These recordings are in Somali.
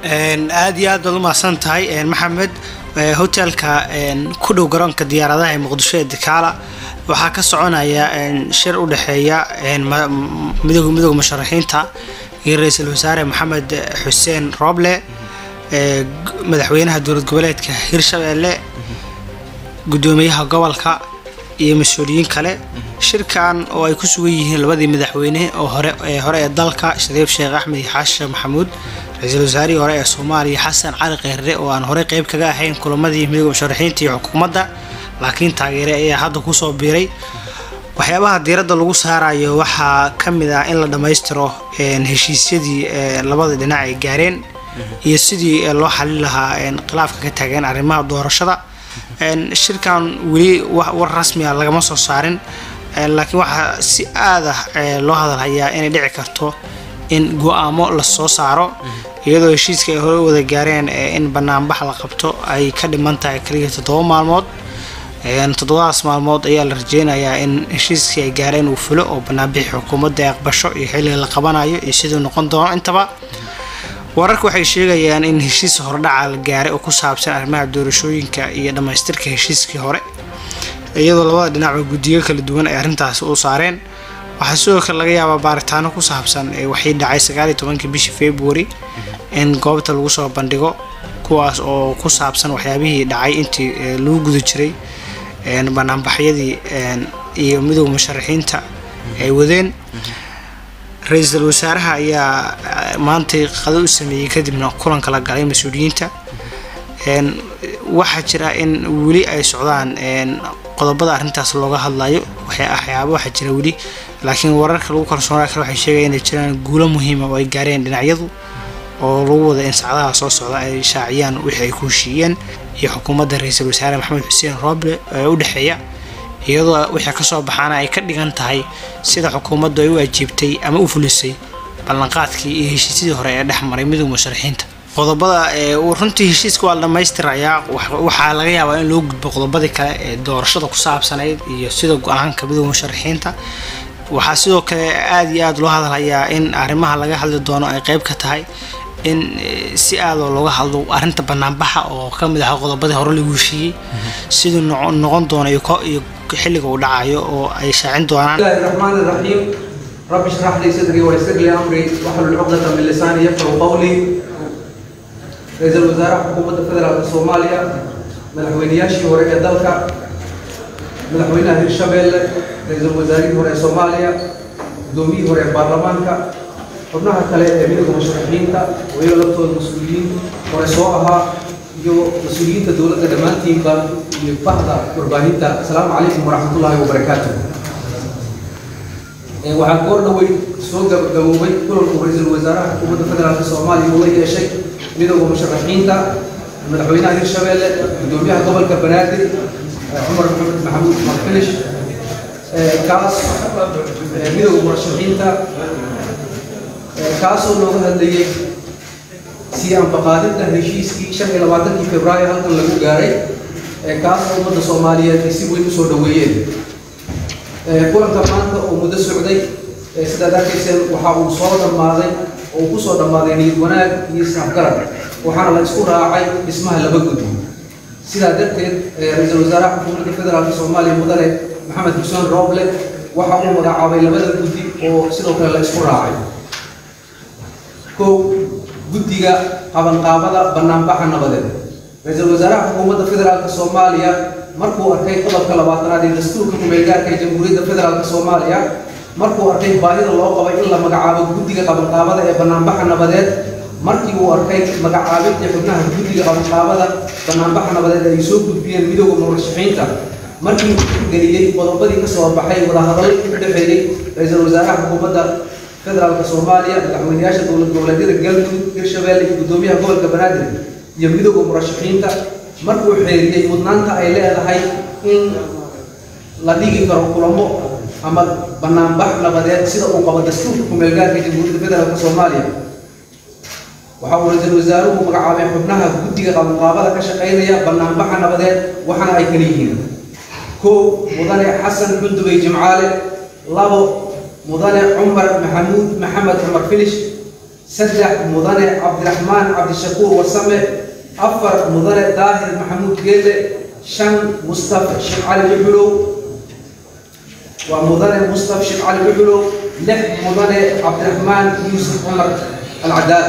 aad iyo aad baad umahadsan tahay maxamed hotelka ku dhow garoonka diyaaradaha ee muqdisho ee dikaala waxaa ka soconaya shir u dhexeeya midooda midooda musharaxiinta iyo ra-iisul wasaare maxamed xuseen rooble madaxweynaha dowlad goboleedka hirshabeelle gudoomiyaha gobolka iyo mas-uuliyiin kale shirkan oo ay ku sugan yihiin labadii madaxweyne oo hore ee hore ee dalka shariif sheekh axmed iyo xaashe maxamuud ra-iisul wasaarihii hore ee soomaaliya xasan cali kheyre oo aan horey qeyb kaga ahayn kulamadii midooda musharaxiinta iyo xukuumadda laakiin taageere ayaa hadda kusoo biiray waxyaabaha diiradda lagu saarayo waxaa ka mid ah in la dhammaystiro heshiisyadii labada dhinac ay gaareen iyo sidii loo xalin lahaa khilaafka ka taagan arrimaha doorashada shirkan weli war rasmi ah lagama soo saarin laakiin waxaa si aad ah loo hadalhayaa inay dhici karto in go-aamo lasoo saaro iyadoo heshiiska ay hore u wada gaareen in banaanbax la qabto ay ka dhiman tahay kaliya toddoba maalmood toddobadaas maalmood ayaa la rajeynayaa in heshiiskii ay gaareen uu fulo oo banaanbixi xukuumadda ay aqbasho iyo xilliga la qabanayo iyo siduu noqon doono intaba wararka waxay sheegayaan in heshiis hordhaca la gaaray oo ku saabsan arrimaha doorashooyinka iyo dhammaystirka heshiiskii hore iyadoo labada dhinacba guddiyo kala duwan ay arrintaasi u saareen waxaa sidoo kale laga yaabaa baaritaano ku saabsan waxay dhacay sagaaliyo tobankii bishii february in goobta lagu soo bandhigo kuwaas oo ku saabsan waxyaabihii dhacay intii lagu guda jiray banaanbaxyadii iyo midooda musharaxiinta ay wadeen ra-iisul wasaaraha ayaa maantay qado u sameeyey kadibna kulanka la galay mas-uuliyiinta waxaa jira in weli ay socdaan qodobada arrintaas looga hadlayo waxyaaba waxaa jira weli laakiin wararka lagu kalsoonaa kale waxay sheegaya inay jiraan guulo muhiima oo ay gaareen dhinacyadu oo lagu wada in sacdaha soo socda ay shaaciyaan wixii ay ku heshiiyeen iyo xukuumadda ra-iisul wasaare maxamed xuseen rooble ee u dhexeeya iyadoo wixii kasoo baxaana ay ka dhigan tahay sida xukuumaddu ay u ajiibtay ama u fulisay ballanqaadkii iyo heshiisyadii hore ee dhex maray midooda musharaxiinta qodobada runtii heshiiska waa la dhammaystirayaa waxaa laga yaabaa in loo gudbo qodobadii kale ee doorashada ku saabsanayd iyo sida go-aanka midooda musharaxiinta waxaa sidoo kale aada iyo aada loo hadalhayaa in arrimaha laga hadli doono ay qeyb ka tahay in si aadoo looga hadlo arrinta banaanbaxa oo ka mid aha qodobadii hore lagu heshiiyey siduu noqon doono iyo xilliga uu dhacayo oo ay shaacin doonaan الله الرحمن الرحيم رب اشرح لي صدري ويسر لي امري واحلل عقدة من لساني يفقهوا قولي رئيس الوزراء حكومة فدرالك Soomaaliya madaxweynayaashii hore ee dalka madaxweynaha Hirshabelle ra'iisul wasaarihii hore ee Soomaaliya gudoomiyihii hore ee baarlamaanka xubnaha kale ee midowga musharaxiinta oo iyaga laftooda mas-uuliyiin hore soo ahaa iyo mas-uuliyiinta dowladda dhammaantiinba iyo bahda warbaahinta asalaamu calaykum waraxmatullaahi wabarakaatu waxaa goor dhawey soo gabagaboobay kulanku ra-iisul wasaaraha xukuumadda federaalka soomaaliya uu la yeeshay midowga musharaxiinta madaxweynaha hirshabelle gudoomiyaha gobolka banaadir cumar maxamed maxamuud marfilish kaas midowga murashaxiinta kaasoo looga hadlayay sii anbaqaadinta heshiiskii shan iyo labaatankii februaayo halkan lagu gaaray kaasoo ummadda soomaaliyeed ay si weyn usoo dhaweeyeen kulanka maanta oo muddo socday sidaad arkayseen waxa uu soo dhammaaday oo uu kusoo dhammaaday niyad wanaag iyo isnafgarad waxaana la isku raacay dhismaha laba guddi sidaa darteed ra-iisul wasaaraha xukuumadda federaalka soomaaliya mudane maxamed xuseen rooble waxa uu magacaabay labada guddi oo sidoo kale la isku raacay kow guddiga qabanqaabada banaanbaxa nabadeed ra-iisul wasaaraha xukuumadda federaalka soomaaliya markuu arkay qodobka labaatanaad ee dastuurka kumeelgaarka ee jamhuuriyadda federaalka soomaaliya markuu arkay baahida loo qabay in la magacaabo guddiga qabanqaabada ee banaanbaxa nabadeed markii uu arkay magacaabinta xubnaha guddiga qabanqaabada banaanbaxa nabadeed ay soo gudbiyeen midowda murashaxiinta markii uu geliyey qodobadii ka soo baxay wadahadallo u dhexeeyey ra-iisul wasaaraha xukuumadda federaalka soomaaliya madaxweynayaasha dowlad goboleedyada galmudug hirshabelle iyo gudoomiyaha gobolka banaadir iyo midowda murashaxiinta markuu xeeriyey mudnaanta ay leedahay in la dhigi karo kulamo ama banaanbax nabadeed sida uu qabo dastuurka kumeelgaarka jamhuuriyadda federaalka soomaaliya waxa uu ra-iisul wasaaruhu magacaabay xubnaha guddiga qabanqaabada ka shaqaynaya banaanbaxa nabadeed waxaana ay kala yihiin kow mudane xasan xundubey jimcaale labo mudane cumar maxamuud maxamed cumar filish saddex mudane cabdiraxmaan cabdishakuur wasame afar mudane daahir maxamuud geelle shan mustafa sheekh cali dhuxulow waa mudane mustafa sheekh cali dhuxulow lix mudane cabdiraxmaan yuusuf cumar alcadaala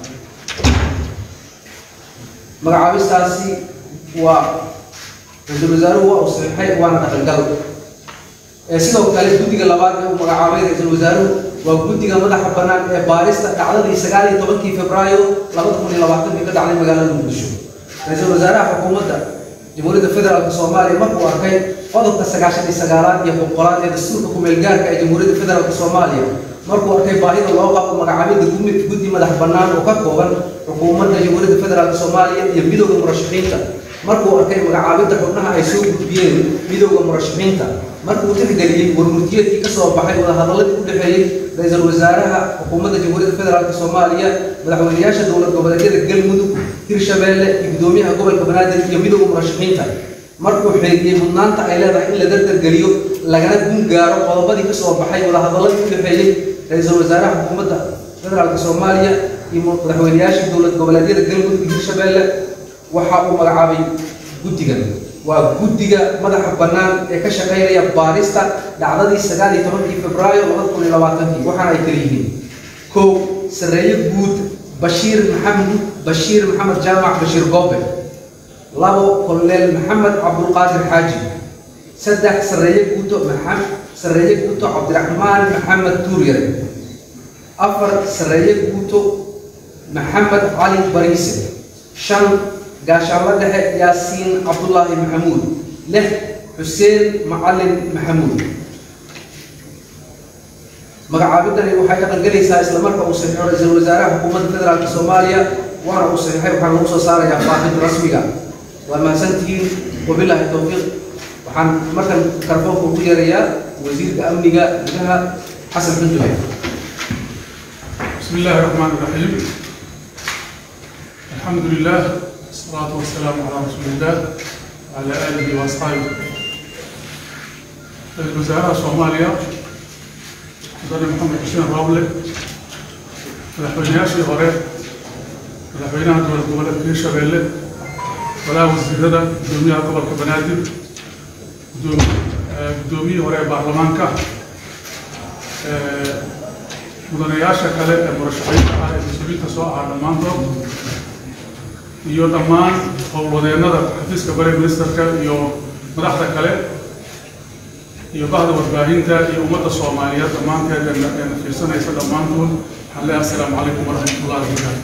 magacaabistaasi waa ra-iisul wasaaruhu waa uu saxiixay waana dhaqangal sidoo kale guddiga labaad ee uu magacaabay ra-iisul wasaaruhu waa guddiga madaxa bannaan ee baarista dhacdadii sagaal iyo tobankii februaayo labada kun iyo labaatankii ka dhacday magaalada muqdisho ra-iisul wasaaraha xukuumadda jamhuuriyadda federaalk soomaaliya markuu arkay qodobka sagaashan iyo sagaalaad iyo boqolaad ee dastuurka ku-meelgaarka ee jamhuuriyadda federaalk soomaaliya markuu arkay baahida loo qabo magacaabidda guddi madax bannaan oo ka kooban xukuumadda jamhuuriyadda federaalk soomaaliya iyo midowda murashaxiinta markuu arkay magacaabidda xubnaha ay soo gudbiyeen midowda murashaxiinta markuu tixgeliyey warmurtiyeedkii ka soo baxay wadahadaladii u dhexeeyey ra-iisul wasaaraha xukuumadda jamhuuriyadda federaalk soomaaliya madaxweynayaasha dowlad goboleedyada galmudug hirshabeelle iyo gudoomiyaha gobolka banaadir iyo midowda murashaxiinta markuu xeegiyey mudnaanta ay leedahay in la dardargeliyo lagana gun gaaro qodobadii ka soo baxay wadahadaladii u dhexeeyey ra-iisul wasaaraha xukuumadda federaalk soomaaliya iyo madaxweynayaasha dowlad goboleedyada galmudug iyo hirshabeelle waxa uu magacaabay guddigan waa guddiga madaxa bannaan ee ka shaqaynaya baarista dhacdadii sagaal iyo tobankii februaayo labada kun iyo labaatankii waxaana ay kala yihiin kow sarreeye guud bashiir maxamed bashiir maxamed jaamac bashiir goobe labo koloneel maxamed cabdulqaadir xaaji saddex sarreeye guuto maxamed sarreeye guuto cabdiraxmaan maxamed tuuryare afar sarreeye guuto maxamed cali bariise shan gaashaanla dhexe yaasiin cabdulaahi maxamuud lix xuseen macalin maxamuud magacaabidani waxay dhaqangelaysaa isla marka uu saxiixo ra-iisul wasaaraha xukuumadda federaalk soomaaliya waana uu saxiixay waxaan lagu soo saarayaa faafinta rasmiga waa mahadsantihiin wabilaahi towfiiq waxaan markan karfoonka ugu yeerayaa wasiirka amniga gudaha xasan xundube بسم الله الرحمن الرحيم الحمد لله والصلاة والسلام على رسول الله وعلى آله وأصحابه الوزراء الصومالية مدن محمد حسين رابلة madaxweynayaashii hore madaxweynaha dowlad goboleedka hirshabeelle walaha wasiirada gudoomiyaha gobolka banaadir gudoomiyihii hore ee baarlamaanka mudanayaasha kale ee murashaxiinta ah ee mas-uuliyiinta soo aha dhammaantood iyo dhammaan howlwadeennada xafiiska bare ministerka iyo madaxda kale iyo bahda warbaahinta iyo ummadda soomaaliyeed dhammaanteed ee na fiirsanaysa dhammaantood waxaan leeyahay assalaamu calaykum waraxmatullahi wabarakaatu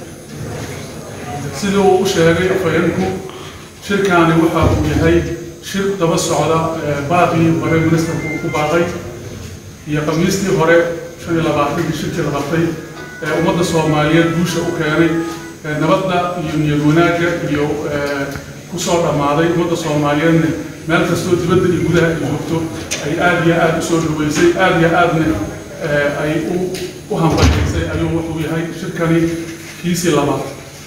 sidii uu u sheegay afhayeenku shirkaani waxa uu yahay shir daba socda baaqii bare ministerku uu ku baaqay iyo khamiistii hore shan iyo labaatankii shirkii la qabtay ee ummadda soomaaliyeed guusha u keenay nabadda iyo niyad wanaagga iyo ku soo dhammaaday ummadda soomaaliyeedna meel kastoo dibadda iyo gudaha ay joogto ay aada iyo aada u soo dhaweysay aada iyo aadna ay u u hambaliysay ayuu wuxuu yahay shirkani kiisii labaad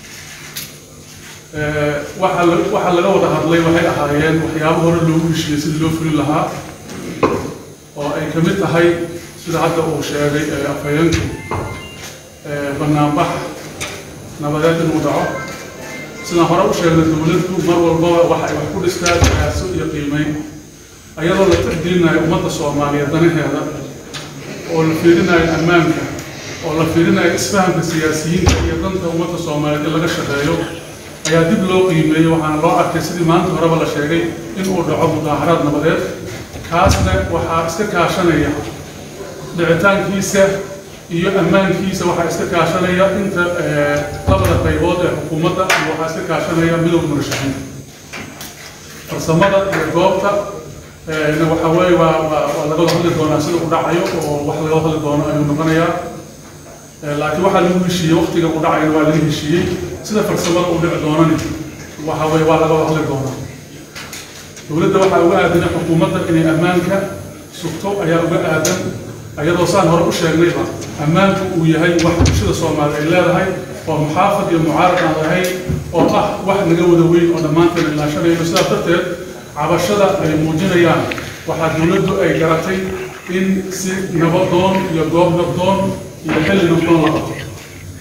waxaa la- waxaa laga wada hadlay waxay ahaayeen waxyaabo hore loogu heshiiyey sidii loo fulin lahaa oo ay ka mid tahay sida hadda uu sheegay ee afhayeenku ee banaanbax nabadeed inuu dhaco sidaan hore u sheegnay dowladdu mar walbaba waxa ay wax ku dhistaa daraaso iyo qiimeyn ayadoo la tixgelinayo ummadda soomaaliyeed danaheeda oo la fiirinayo ammaanka oo la fiirinayo isfahamka siyaasiyiinta iyo danta ummadda soomaaliyeed in laga shaqeeyo ayaa dib loo qiimeeyey waxaana loo arkay sidii maanta horeba la sheegay inuu dhaco mudaaharaad nabadeed kaasna waxaa iska kaashanaya dhicitaankiisa iyo ammaankiisa waxaa iska kaashanaya inta eh, labada qaybood ee xukuumadda iyo waxaa iska kaashanaya midowda murashaxiinta farsamada iyo goobta eh, na waxa weeye waa waa waa laga wada hadli doonaa sida u dhacayo oo wax laga wada hadli doono ayuu noqonayaa Eh, laakiin waxaa lagu heshiiyey waqtiga uu dhacayna waa laga heshiiyey sida farsamada uu dhici doonani waxa weeye waa laga wada hadli doonaa dowladda waxaa uga aadan xukuumadda inay ammaanka sugto ayaa uga aadan ayadoo saan hore u sheegnayba ammaanku uu yahay wax bulshada soomaaliya ay leedahay oo muxaafad iyo mucaarad aan lahayn oo ah wax naga wada weyn oo dhammaanteen ilaashanayno sidaas darteed cabashada ay muujinayaan waxaa dowladdu ay garatay in si nabadoon iyo goob nabdoon iyo xilli nabdoon la qabto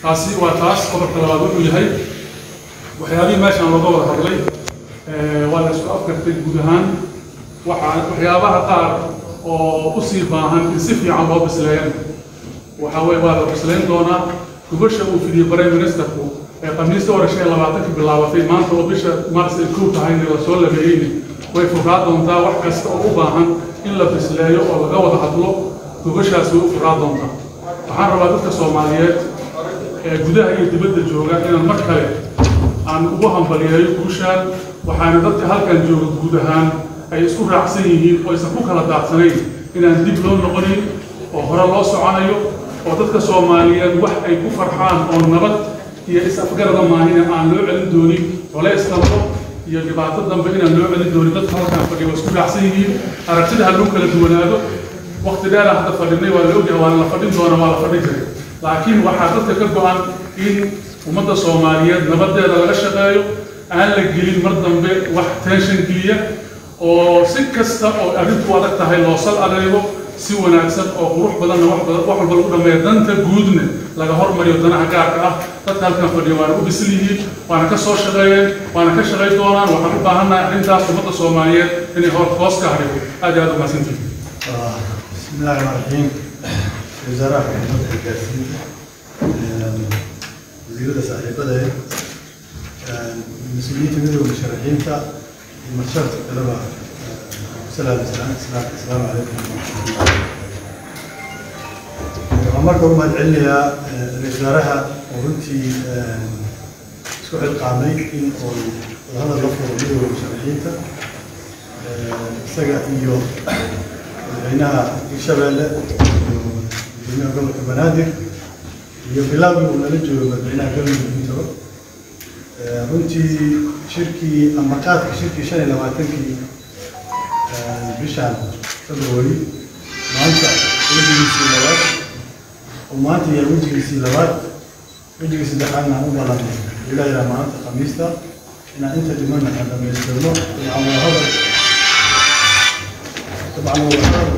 taasi waa taas qodobka labaad wuxuu yahay waxyaabihii meeshaan looga wada hadlay waa la isku afkartay guud ahaan waxaa waxyaabaha qaar oo usii baahan in si fiican loo bisleeyana waxa weye waa la bislayn doonaa gubasha uu fidiyey prime ministerku ee khamiista hore shan iyo labaatanka bilaabatay maanta oo bisha mars ay kow tahayna lasoo labeeyeyna way furaa doontaa wax kasta oo u baahan in la bisleeyo oo laga wada hadlo gubashaasi way u furaa doontaa waxaan rabaa dadka soomaaliyeed ee gudaha iyo dibadda jooga inaan mar kale aan ugu hambaliyeeyo guushaan waxaana dadka halkan jooga guud ahaan ay isku raacsan yihiin oo aysan ku kala daadsanayn inaan dib loo noqonin oo hore loo soconayo oo dadka soomaaliyeed wax ay ku farxaan oo nabad iyo is-afgarada maahina aan loo celin doonin colays dambo iyo dhibaato dambe inaan loo celin doonin dadka halkan fadhiya waa isku raacsan yihiin aragtida ha loo kala duwanaado waqti dheeraan hadda fadhinay waa la ogyahay waana la fadhin doona waa la fadhin jiray laakiin waxaa dadka ka go-an in ummadda soomaaliyeed nabadeeda laga shaqeeyo aan la gelin mar dambe wax tension geliya oo si kasta oo arrintu adag tahay loo sal adeego si wanaagsan oo qurux badanna wax badan wax walba lagu dhameeya danta guudna laga hormariyo danaha gaarka ah dadka halkan fadhiya waana u bisil yihiin waana ka soo shaqeeyeen waana ka shaqayn doonaan waxaan u baahannahay arrintaas ummadda soomaaliyeed inay hor hoos ka hadhigo aad iyo aad u mahadsantihin بسم الله الرحمن الرحيم وزارة حكومة الجاسين وزيرة صاحبة مسؤولية مدير المشرحين تا المشرف الطلبة سلام سلام سلام السلام عليكم marka u mahadcelinayaa ra-iisul wasaaraha oo runtii isku xilqaamay in uu wadahadal la furo midowda musharaxiinta isaga iyo madaxweynaha hirshabeelle iyo madaxweynaha gobolka banaadir iyo bilaawgii uu nala joogo madaxweynaha galmudug intaba runtii shirkii ama qaadka shirkii shan iyo labaatankii bishaan february maanta wejigiisii labaad oo maanta yahay wejigiisii labaad wejigii saddexaadna aan u ballanay ilaa ilaa maanta khamiista inaan inta dhimanna aan dhamaystirno aan wadahadal طبعا هو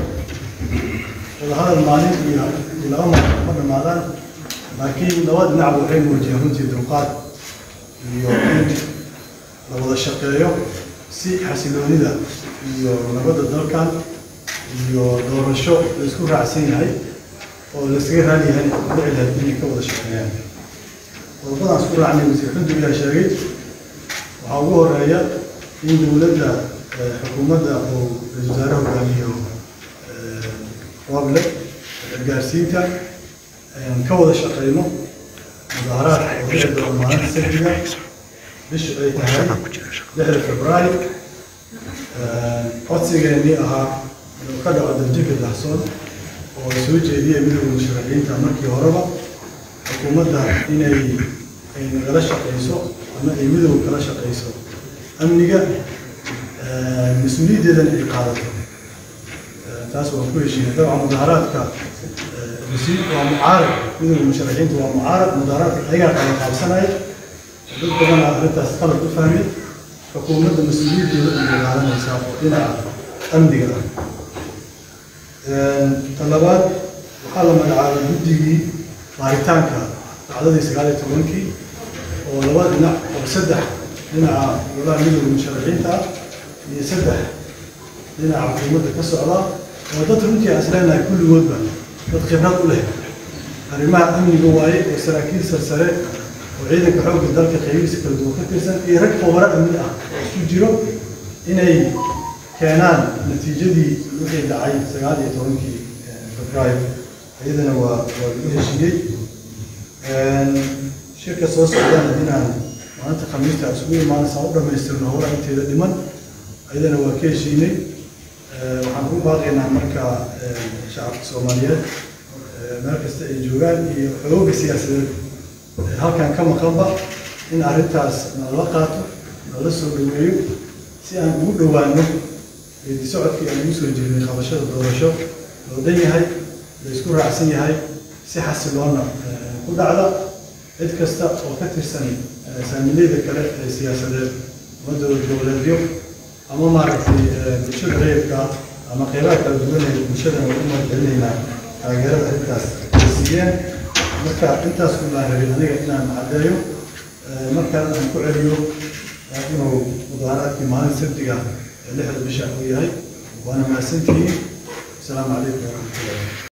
وهذا المالي الأمر قبل ما ذا لكن نواد نعب وحين وجههم في دلقات يوم لو الشقيو سي حسيلوني ذا يو نبض الدلكان يو دور الشو يسكون راسين هاي والسكير هذه هاي بعد هالدنيا كوض الشقيان وطبعا سكون عني وزير حمد لله شريك وعوه الرأي إن دولة xukuumadda uu ra-iisul wasaare hogaamiyo wable gargaarsiinta ka wada shaqeyno mudaaharaadka oo dhici doona maalinta sabtiga bishu ay tahay lixda februaayo codsigeennii ahaa inuu ka dhaco daljika dahsoon oo ay soo jeediyeen midowda musharaxiinta markii horeba xukuumadda inay ay nagala shaqeyso ama ay midowga kala shaqeyso amniga mas-uuliyaddeedana ay qaadato taas waan ku heshiinay dabcan mudaaharaadka waa mucaarad midowda musharaxiinta waa mucaarad mudaaharaadka ayagaa kala qaabsanaya dad badana arrintaas qalad u fahmay xukuumadda mas-uuliyaddeeda ay ilaalinaysaa oo dhinaca amniga ah ta labaad waxaa la magacaabay guddigii baaritaanka dhacdadii sagaal iyo tobankii oo laba dhinac oo saddex dhinaca golaha midowda musharaxiinta ah iyo saddex dhinaca xukuumadda ka socda oo dad runtii aan isleenahay kulligoodba dad khibrad u leh arrimaha amniga waaye oo saraakiil sarsare oo ciidanka xoogga dalka qaybihiisa kala duwan ka tirsan iyo rag khubaro amni ah oo isku jiro inay keenaan natiijadii wixii dhacay sagaal iyo tobankii febraayo iyadana waa waa lagu heshiiyey shirka soo socdana inaan maalinta khamiista isugu imaanaysa u dhamaystirno howlaha inteeda dhiman ayadana waa ka heshiinay waxaan ku baaqaynaa marka shacabka soomaaliyeed meel kasta ay joogaan iyo xooga siyaasadeed halkan ka maqanba in arrintaas nala qaato nala soo dhaweeyo si aan ugu dhowaano geedi socodkii aan ugu soo jirnay qabashada doorasho loo dhan yahay la isku raacsan yahay si xasiloona ku dhacda cid kasta oo ka tirsan saamileyda kale ee siyaasadeed ama dowlad goboleedyo ama maaragtay bulshada reerka ama qeybaha kala duwan ee bulshada u mahadcelinaynaa taageerada arrintaas ay siiyeen marka intaas ku baan rabin aniga inaan caddeeyo markaan aan ku celiyo inuu mudaaharaadkii maalin sabtiga ee lixda bisha uu yahay waana mahadsantihiin asalaamu calaykum waraxmatullahi